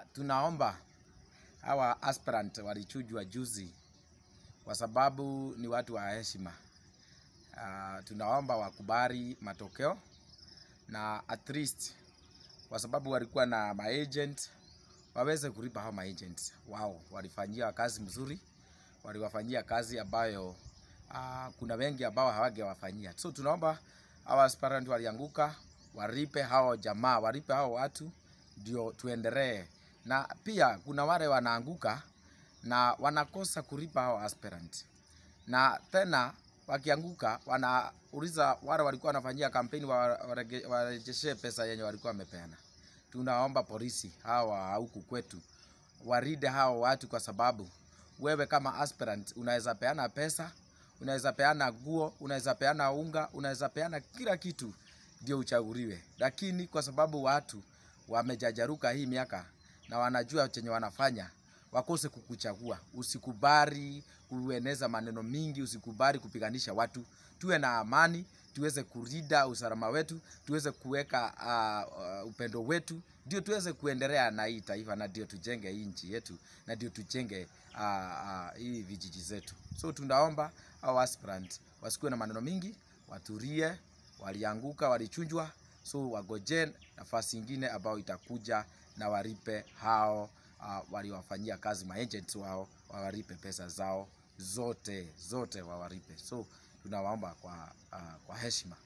tunaomba hawa aspirant walichujwa juzi kwa sababu ni watu wa heshima. Uh, tunaomba wakubali matokeo na at least kwa sababu walikuwa na maagent waweze kulipa hao maagent wao. Walifanyia kazi mzuri, waliwafanyia kazi ambayo uh, kuna wengi ambao hawangewafanyia. So tunaomba hawa aspirant walianguka, walipe hao jamaa, walipe hao watu ndio tuendelee. Na pia kuna wale wanaanguka na wanakosa kulipa hao aspirant, na tena wakianguka wanauliza wale walikuwa wanafanyia kampeni warejeshe pesa yenye walikuwa wamepeana. Tunaomba polisi hawa huku kwetu waride hao watu, kwa sababu wewe kama aspirant unaweza peana pesa, unaweza peana guo, unaweza peana unga, unaweza peana kila kitu ndio uchaguliwe, lakini kwa sababu watu wamejajaruka hii miaka na wanajua chenye wanafanya wakose kukuchagua. Usikubali kueneza maneno mingi, usikubali kupiganisha watu. Tuwe na amani, tuweze kurida usalama wetu, tuweze kuweka uh, uh, upendo wetu, ndio tuweze kuendelea na hii taifa, na ndio tujenge hii nchi yetu, na ndio tujenge uh, uh, hii vijiji zetu. So tunaomba hao aspirant wasikuwe na maneno mingi, watulie. Walianguka, walichunjwa, so wagoje nafasi ingine ambayo itakuja na walipe hao uh, waliwafanyia kazi maagents wao, wawalipe pesa zao zote zote, wawalipe. So tunawaomba kwa, uh, kwa heshima